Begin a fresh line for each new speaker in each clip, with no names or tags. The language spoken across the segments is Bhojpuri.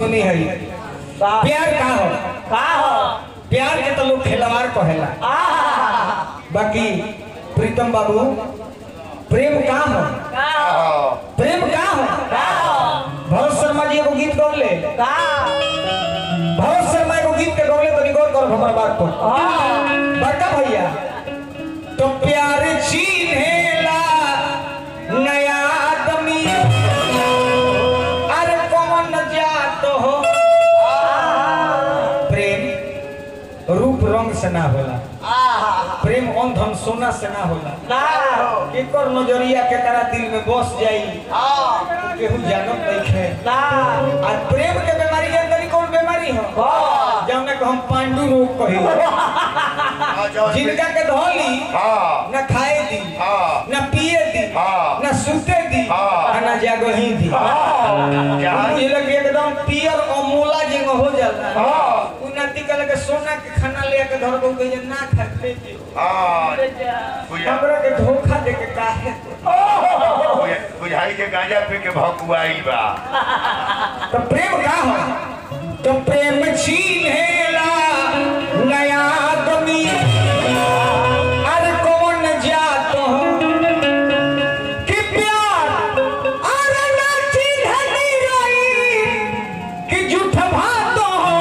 सुनी है
का
प्यार का हो
का हो
प्यार के तो लोग खिलवाड़ कहेला
आ
बाकी प्रीतम बाबू प्रेम का हो
का हो
प्रेम का हो
का हो
भरत शर्मा जी एगो गीत गौले
का
भरत शर्मा एगो गीत के गौले तो गौर करो हमारा बात पर
हाँ
बड़का भैया तो प्यार छीनेला नया आदमी अरे कौन जात हो प्रेम रूप रंग से ना होला प्रेम ऑन धन सोना से ना होला
ना
एकर नजरिया के करा दिल में बस जाई केहू जानत नहीं है
ना
आज प्रेम के बीमारी के अंदर ही कौन बीमारी हो
हाँ
जौन को हम पांडु रोग कही जिनका के धोली न खाए दी न पिए दी
हाँ।
न सुते दी
हाँ।
न जागही दी ये लोग एकदम पियर और मोला जिंग हो जाला उ नाती कल के सोना के खाना ले के धर को कहे ना खाते दी हमरा के धोखा दे के काहे
बुझाई के गांजा पी के भकुआई बा
तो प्रेम का हो तो प्रेम छीनेला नया आदमी अरे कौन जात हो कि प्यार अरे ना चिन्हनी रही कि झूठ भात हो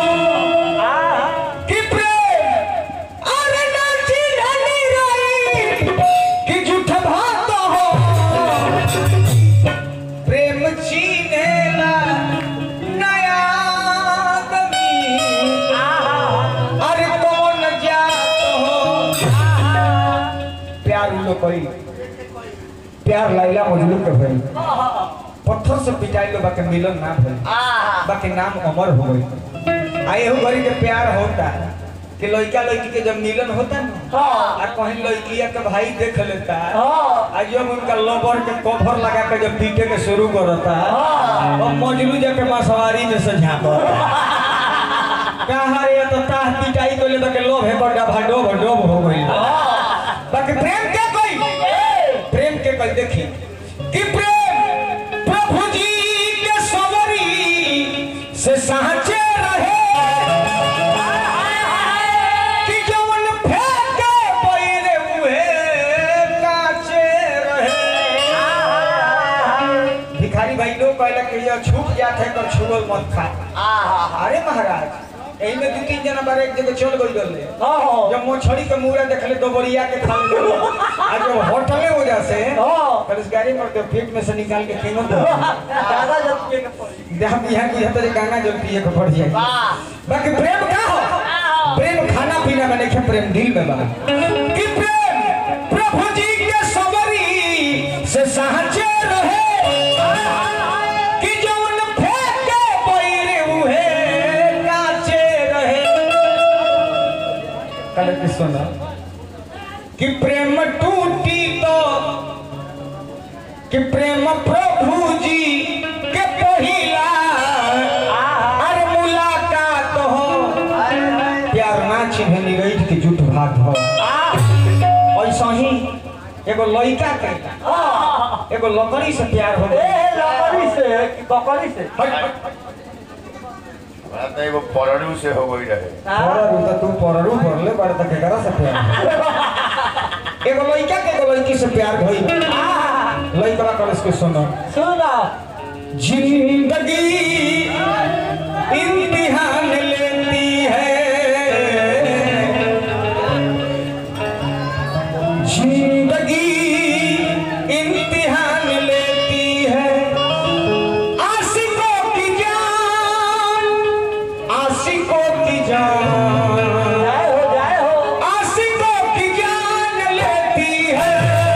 कि प्रेम अरे ना चिन्हनी रही कि झूठ भात हो प्रेम छीनेला नया आदमी अरे कौन जात हो प्यार उ लोग करी प्यार लाइला मजनू के भई पत्थर से पिटाई लो बाकी मिलन ना भई बाकी नाम अमर हो गई आ एहू घड़ी के प्यार होता कि लड़का लड़की के जब मिलन होता ना
हाँ।
आ कहीं लड़किया के भाई देख लेता
हाँ।
आ जब उनका लबर के कवर लगा के जब पीटे के शुरू करता
हाँ।
और मजलू जाके मसवारी में से झांकता कहा रे तो ताह पिटाई को ले बाकी लोभ है बड़ा भाडोब डोब हो गई बाकी प्रेम के कोई प्रेम के कोई देखी कि प्रेम प्रभु जी के सवरी से साचे रहे कि जवन फेंके पैरे हुए काचे रहे भिखारी भाई लोग कहला कि ये छूट जात है कर छुअल मत खा अरे महाराज एही में दू तीन जना बारे एक जगह चल गई गले जब मछली के मुड़ा देखले दो बरिया के खा ले आ जब होटले हो जासे कर इस गाड़ी में तो पेट में से निकाल के किनो दो हम यहाँ की हत गंगा जल पिए के पड़ जाए बाकी प्रेम का हो प्रेम खाना पीना में नहीं प्रेम दिल में बा कि प्रेम प्रभु जी के सबरी से साचे रहे कि जौन फेंके पैरे उहे काचे रहे कल के सुना कि प्रेम टूटी तो कि प्रेम प्रभु जी के पहिला अरे मुलाकात हो प्यार ना चिन्हनी गई कि झूठ भाग हो ऐसा ही एगो लड़का के एगो लकड़ी से प्यार हो गई हट, हट,
हमरा तो एगो परणू से हो गई रहे
पररू तो तू पररू भरले बड़ तक एकरा से प्यार एगो लड़का के एगो लड़की से प्यार भई लड़का कॉलेज के सुनो जिंदगी इम्तिहान लेती है जिंदगी इम्तिहान लेती है आशिकों की जान आशिकों की जान आशिकों की जान लेती है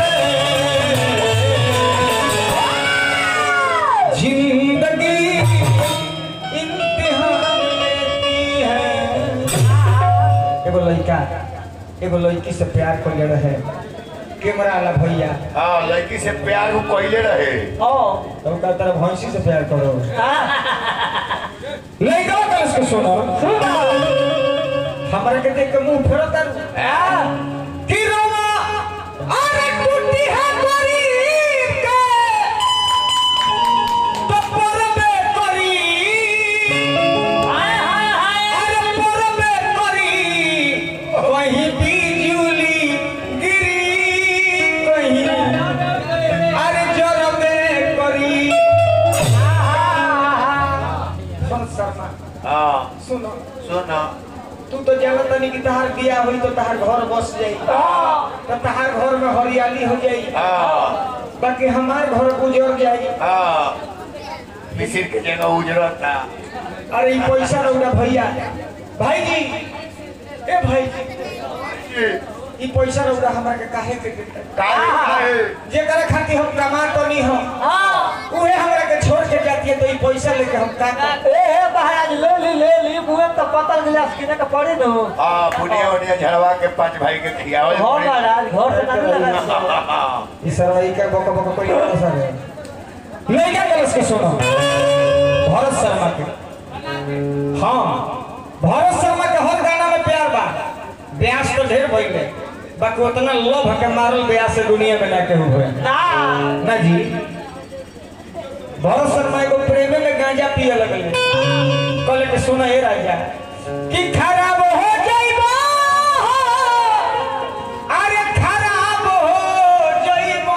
जिंदगी इम्तिहान लेती है एगो लड़का एगो लड़की से प्यार कर ले रहे कैमरा वाला भैया
हाँ लड़की से प्यार वो कैले रहे
तो का तरह भैंसी से प्यार करो लड़का का इसको सुनो हमारे के देख के मुंह फेरो तर कि रोमा अरे टूटी है गरीब के तो परबे करी शर्मा
हाँ
सुनो
सुन
तू तो जानत नहीं कि तहार बिया हुई तो तहार घर बस जाई तो तहार घर में हरियाली हो जाई
हाँ
बाकी हमार घर गुजर जाई
हाँ मिसिर के जगह उजरता
अरे ई पैसा रौरा भैया भाई जी ए भाई जी ई पैसा रौरा हमरा के काहे के देता
काहे काहे
जेकरा खातिर हम कमा तो नहीं हम उहे हमरा के छोड़ के जाती है तो ई पैसा लेके हम का कर
ए हे महाराज ले ली ले ली मुहे तो पता गिलास किने का पड़ी न
हाँ बुढ़िया उड़िया झड़वा के पांच भाई के खियावल
हो
पड़ी।
महाराज घर से नहीं लगा
ई सरवाई का बक बक कोई नहीं सर ले क्या गलस के सुनो भरत शर्मा के हाँ भरत शर्मा के हर गाना में प्यार बा ब्यास तो ढेर भइले बाकी उतना लोभ के मारल ब्यास से दुनिया में ना केहू हुए
ना
ना जी भरत शर्मा एगो प्रेमे में गांजा पिए लगले कहले कि सुना हे राजा कि खराब हो जाइबो अरे खराब हो जाइबो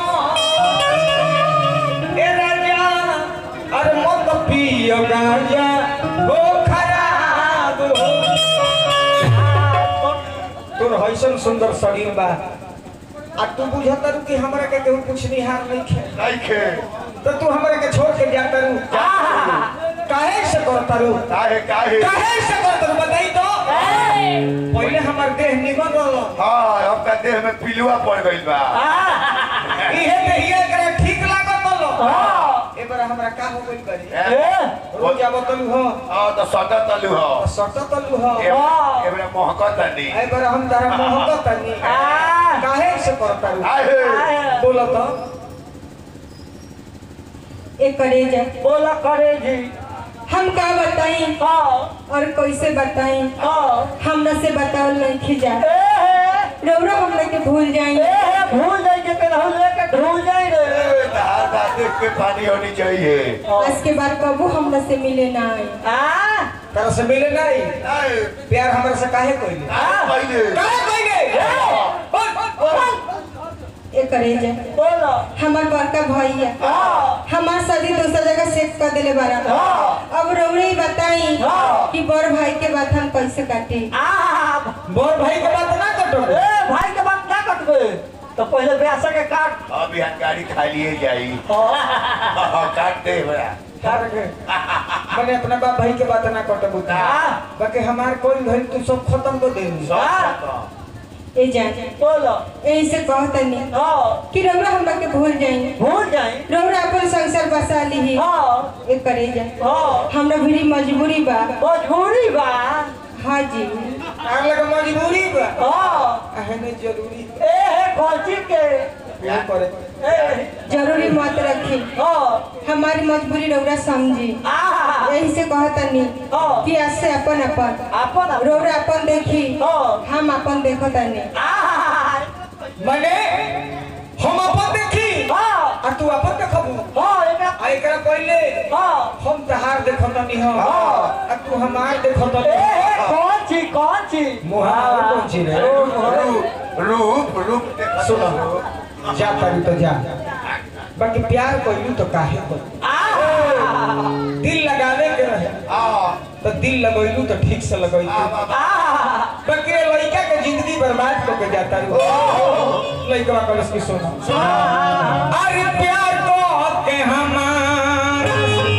ए राजा अरे मत पियो गांजा हो खराब हो तोर हैसन सुंदर शरीर बा आ तू बुझता रू कि हमरा के केहू कुछ निहार नहीं खे
नहीं खे
तो तू हमरा के छोड़ के जाता रू काहे से करता रू
काहे काहे
काहे से करता रू बताई तो पहले हमार देह निमन रहल
हाँ अब का देह में पिलुआ पड़ गइल बा
इहे देहिया एकरा ठीक लागत रहल ए बार हमरा का हो गइल बारी
ए,
रोज आवत लू हो
हाँ तो सदा तलू हो
सट तलू हो
ए- एबरा मोहकत नहीं
ए बार हम तारा मोहब्बत तनी काहे से करता रू
काहे
बोलो तो
एक करेजा
बोला करे जी
हम का बताई
हाँ
और कैसे बताई
हाँ
हमरा से बतावल नहीं खिजा
ए हे
रौरा हमरा के भूल जाई
ए हे भूल जाई के केनहू लेके ढूल जाई रे
ए, धार बात देख के पानी होनी चाहिए
आज के बाद कबू हमरा से मिले ना आई
आ
तारा से मिले नहीं
नहीं,
प्यार हमरा से काहे कोइले
नहीं पहले
काहे कोइले बोल बोल
एक करेजा
बोला
हमार बड़का भैया
हाँ
हमार शादी दूसरा जगह सेट कर देले बारा
हाँ।
अब रौरे ही बताई
हाँ।
कि बड़ भाई के बात हम कैसे काटी
आ
बोल भाई के बात ना कटो
ए भाई के बात ना कट गए तो पहले ब्यासा के काट
अब यहाँ गाड़ी खाली जाई
हाँ
हाँ, काट दे बड़ा
काट के मैंने अपना बाप भाई के बात ना कटो
हाँ।
बाकी हमार कोई घर तू सब खत्म कर दे
सब
हाँ।
खत्म।
ए जान
बोला
यही से कहतनी
हाँ
कि रौरा हमरा के भूल जाई
भूल जाई
रौरा अपन संसार बसा ली
हाँ
एक करेजा
हाँ
हमरा भी मजबूरी बा
मजबूरी बा
हाँ जी
आग लगा मजबूरी बा
हाँ
आहने जरूरी
ए हे कौची के
प्यार करे
ए
जरूरी मत रखी
हाँ
हमारी मजबूरी रौरा समझी
आ
यही से कहतनी
हाँ।
कि आज से अपन अपन
अपन
रौरा अपन देखी
हाँ।
हम अपन देखतनी
आ
मैंने हम अपन देखी
हाँ
आ तू अपन देखबू
हाँ एकरा
आ एकरा पहले
हाँ
हम तहार देखतनी हम
हाँ।
आ तू हमार
ए
देखतनी
हे कौन ची कौन ची
मुहार कौन ची रे
रूप रूप रूप देख
सुनो जा करी तो जा बाकी प्यार कोई तो काहे कोई
आ
दिल लगावे के रहे
हाँ
तो दिल लगैलू तो ठीक से लगैलू
आ
बाकी ये लड़का के जिंदगी बर्बाद करके जाता रू लड़का कलश की सुनो अरे प्यार को के हमार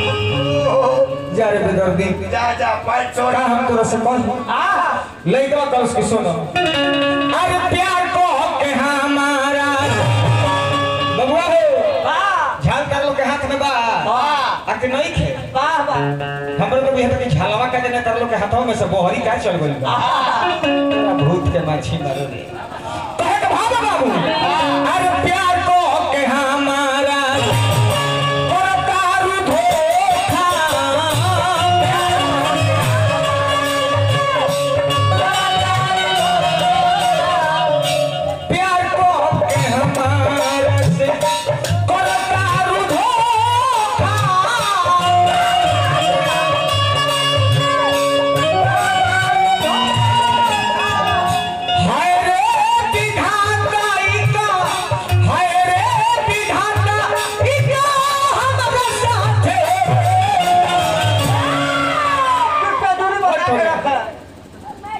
जा रे बेदर्दी
जा जा पैंट छोड़
का हम तोरा से कहूं
आ
लड़का कलश की सुनो अरे प्यार को के हमारा बबुआ हो
वाह
झाल कर लो के हाथ में बा
वाह
आ के नहीं खे
वाह वाह
हमरो तो बिहार के झालवा का जने कर लो के हाथों में से बोहरी का चल गइल बा तोरा भूत के माछी मारो रे कहे के भाव बाबू अरे प्यार को के हमारा और दारू धोखा प्यार को के हमारा से और दारू धोखा हाय रे विधाताई का हाय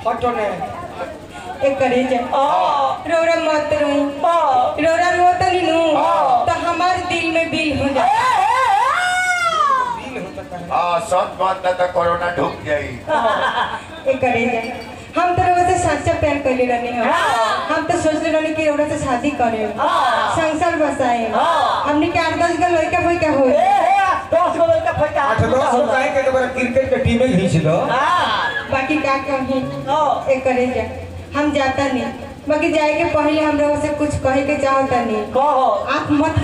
हटो ने
एक करे जा रोरा मत रोई रोरा रोतनी नु तो हमार दिल में बिल हो जाए
दिल होता कहे
हाँ सत बात ना तो कोरोना ढुक जाई
एक करे जा हम तो रोरा से सच्चा प्यार कर रहनी हो हम तो सोचले रहनी कि रोरा से शादी करे संसार बसाए हमने के आठ दस का लड़का फैका हो
दस गो लड़का फैका
आठ दस गो काहे के दोबारा क्रिकेट के टीमे घींच दो
बाकी का कही एक करे जा हम जाता नहीं बाकी जाए के पहले हम रोरा से कुछ कहे के चाहता नहीं
कहो
आप मत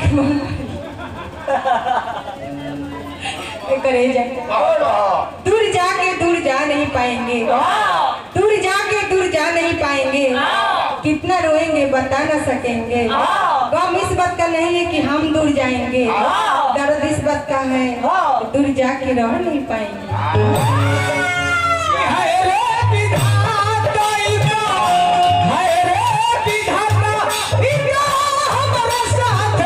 ये करे जा दूर जाके दूर जा नहीं पाएंगे दूर जाके दूर जा नहीं पाएंगे कितना रोएंगे बता ना सकेंगे गम इस बात का नहीं है कि हम दूर जाएंगे दर्द इस बात का है दूर जाके रह नहीं पाएंगे
हाय रे विधाता इका हाय रे विधाता इका हमारे साथ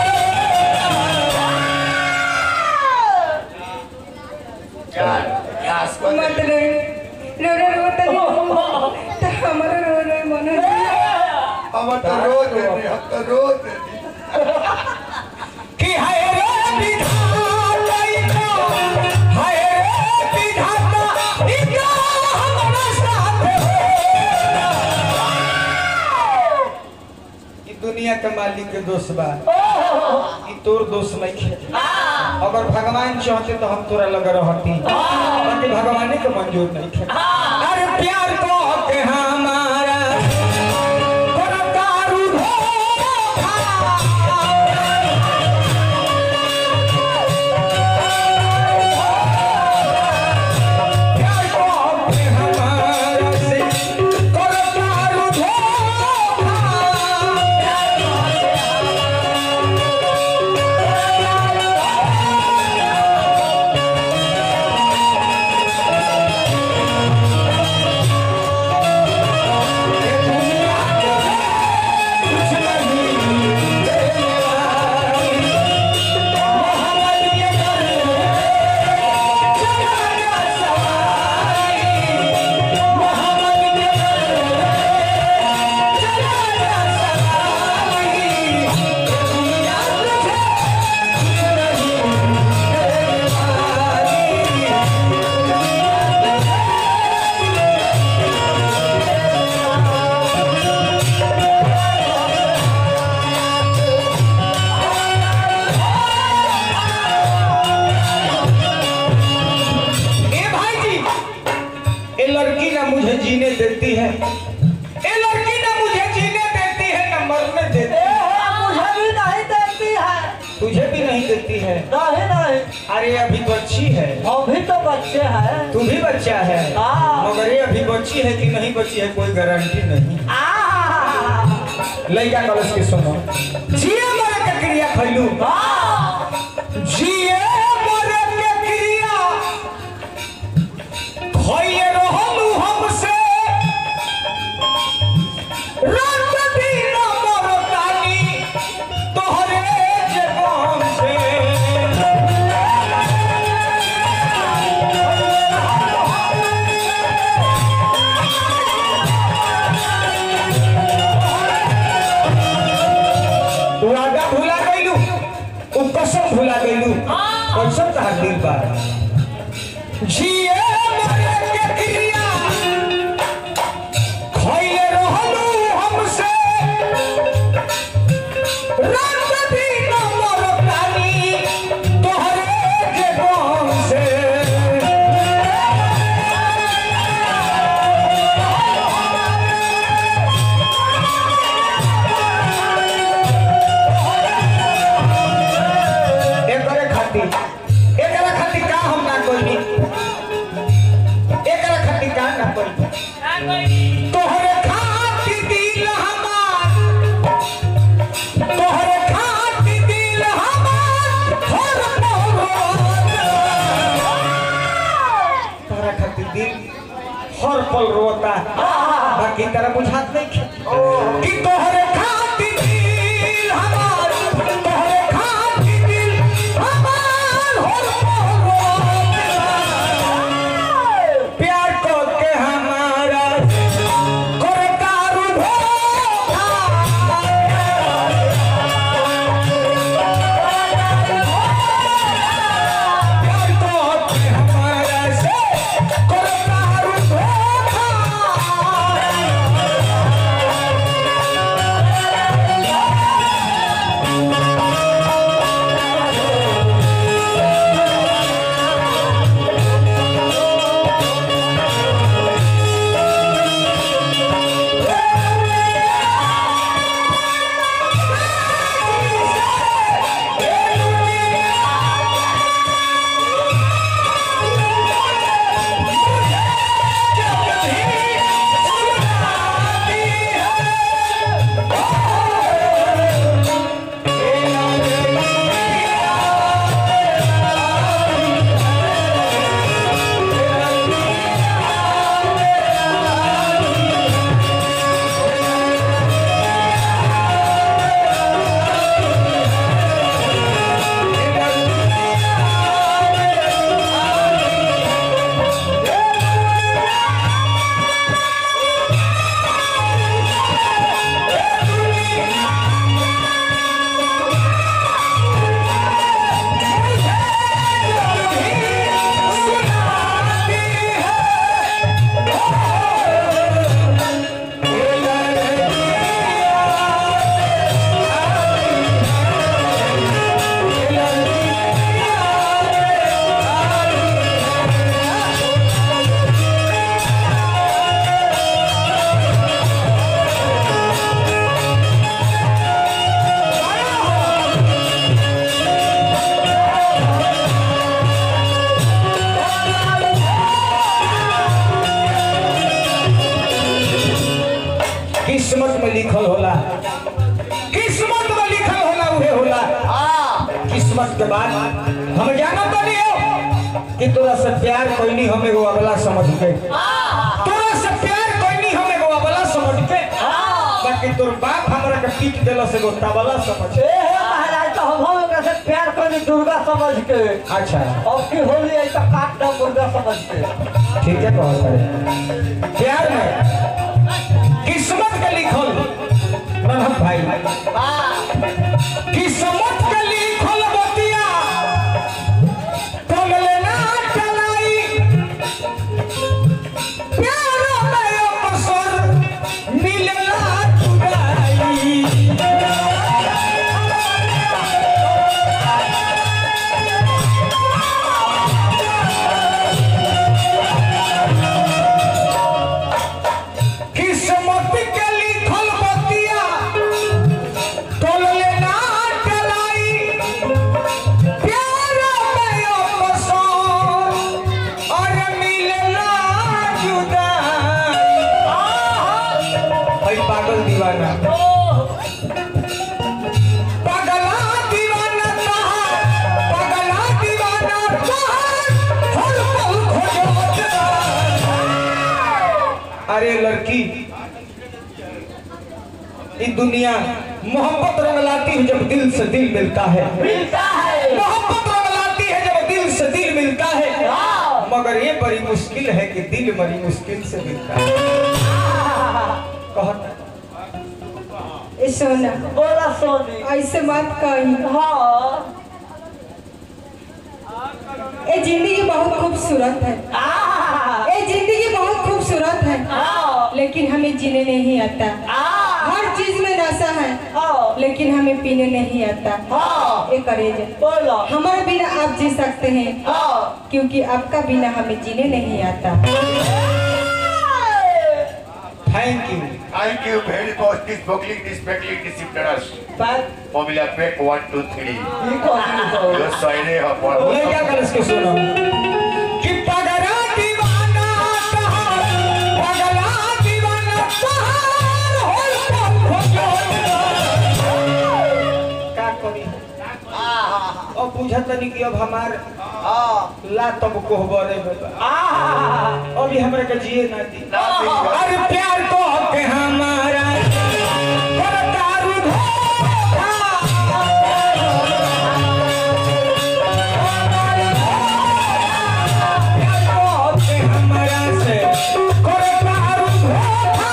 यार यास को
मत रोए रो रो रो तो तो हमारा रो रो मन
हम तो रोज देनी हम तो रोज देनी
कि हाय रे विधाता इका हाय रे विधाता इका हमारे साथ ई दुनिया के मालिक के दोस्त बा ई तोर दोस्त नहीं है अगर भगवान चाहते तो हम तोरा लग रहती बाकी भगवान के मंजूर नहीं है अरे प्यार को के हमारा तोरा दारू धोखा प्यार को के हमारा से तोरा दारू धोखा ए भाई जी ये लड़की ना मुझे जीने देती है ये लड़की ना मुझे जीने देती है ना मरने देती है
मुझे भी नहीं देखती है
तुझे भी नहीं देती है
नहीं नहीं
अरे अभी बच्ची है
अभी तो बच्चे हैं
तू भी बच्चा है
हाँ।
मगर ये अभी बच्ची है कि नहीं बच्ची है कोई गारंटी नहीं
आ
लड़का कलश के सुनो जिए मरे के क्रिया खैलू जिए मरे के क्रिया खैले रहलू हमसे रात दिन मरतानी तोहरे जबान से तू आगा भुला गईलू उ कसम भुला गईलू कसम तहार दिल बा जिए मरे के क्रिया खइले रहलू हमसे रात दिन मरतानी तोहरे जबान से एकरे खातिर एकरा खातिर का हम ना कोई एकरा खातिर का ना कोई तोहरे खातिर दिल हमार तोहरे खातिर दिल हमार हर पल तोहरा खातिर दिल हर पल रोता बाकी तेरा बुझात नहीं खे कि तोहरे खातिर दिल हमार तोहरे खातिर दिल हमार हर पल रोता प्यार को के हमारा के बाद हम जाना तो नहीं हो कि तोरा से प्यार कोई नहीं हम एगो अगला समझ के तोरा से प्यार कोई नहीं हम एगो अगला समझ के बाकी तोर बाप हमरा के पीट देला से एगो तबला समझ
ए हे महाराज तो हम हम लोग से प्यार करी दुर्गा समझ के
अच्छा
अब की होली आई तो काट दो दुर्गा समझ के
ठीक है बहुत बढ़िया प्यार में किस्मत के लिखल प्रणव भाई किस्मत के लिखल बतिया पगले ना चलाई प्यार में अवसर मिलला चुराई किस्मत के लिखल बतिया तोलले ना टलाई प्यार में अवसर और मिलला जुदाई भाई पागल दीवाना पगला दीवाना कहा पगला दीवाना कहा हर पल खोजत अरे लड़की ये दुनिया मोहब्बत रंग लाती है जब दिल से दिल मिलता है
मिलता है
मोहब्बत रंग लाती है जब दिल से दिल मिलता है मगर ये बड़ी मुश्किल है कि दिल बड़ी मुश्किल से मिलता है कहता
ए सोना
बोला सोनी
ऐसे मत कही
हाँ
ए जिंदगी बहुत खूबसूरत है
आ
ए जिंदगी बहुत खूबसूरत है
आ
लेकिन हमें जीने नहीं आता
आ
हर चीज में नशा है
हाँ
लेकिन हमें पीने नहीं आता
हाँ
ए करेज
बोला
हमारे बिना आप जी सकते हैं
हाँ
क्योंकि आपका बिना हमें जीने नहीं आता
thank you
Thank you very much. This buckling, this buckling, this interest.
बात
Formula pack one, two, three.
ये कौन सी
Your sign है पर
ले क्या कर इसके सुनो कि पगला दीवाना कहा पगला दीवाना कहा होल पल खोजो का करी अब बुझत नहीं कि अब हमार ला तब कोहबरे में बा। अभी हमरा के जिए ना दी अरे प्यार को के हमारा करतारू धोखा प्यार को के हमारा से करतारू धोखा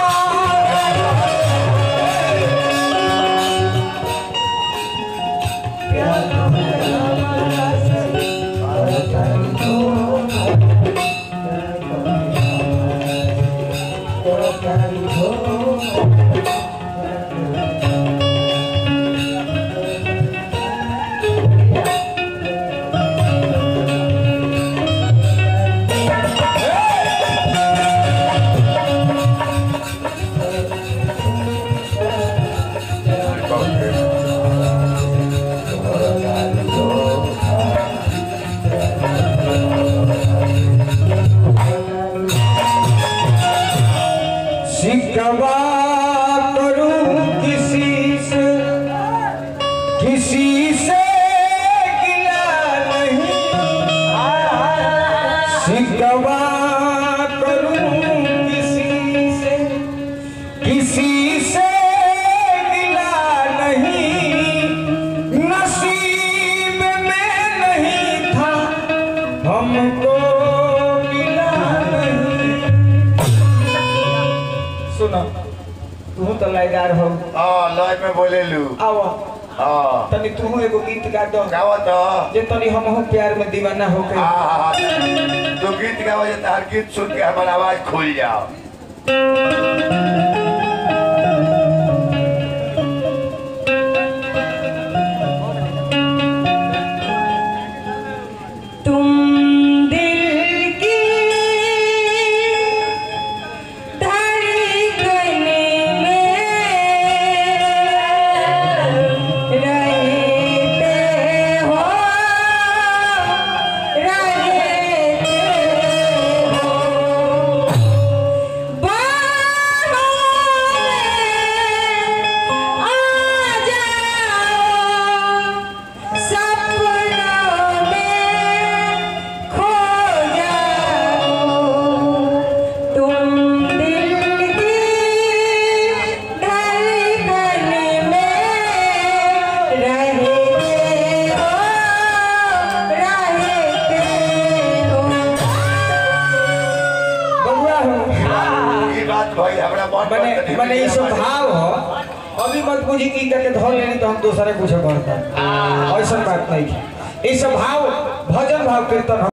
शिकवा करूं किसी से किसी से गिला नहीं शिकवा करूं किसी से किसी से गिला नहीं नसीब में नहीं था हमको मिला नहीं सुनो तू तो लाइदार हो
हाँ लय में बोले लू
आओ
हाँ
तनी तू एगो गीत गा दो
गावत हो
जे तनी हम हो प्यार में दीवाना हो के
हाँ हाँ हाँ तो गीत गावा जाता हर गीत सुन के हमारा आवाज खुल जाओ
तुम दिल की धड़कन में रहते हो रहते हो बाहों
बात भाई हमरा मन पर
मैंने
तनी
मैंने ये सब
हमारे-
भाव हो अभी मत बुझी की करके धो लेनी तो हम दूसरे कुछ करते ऐसा बात नहीं है ये सब भाव भजन भाव कीर्तन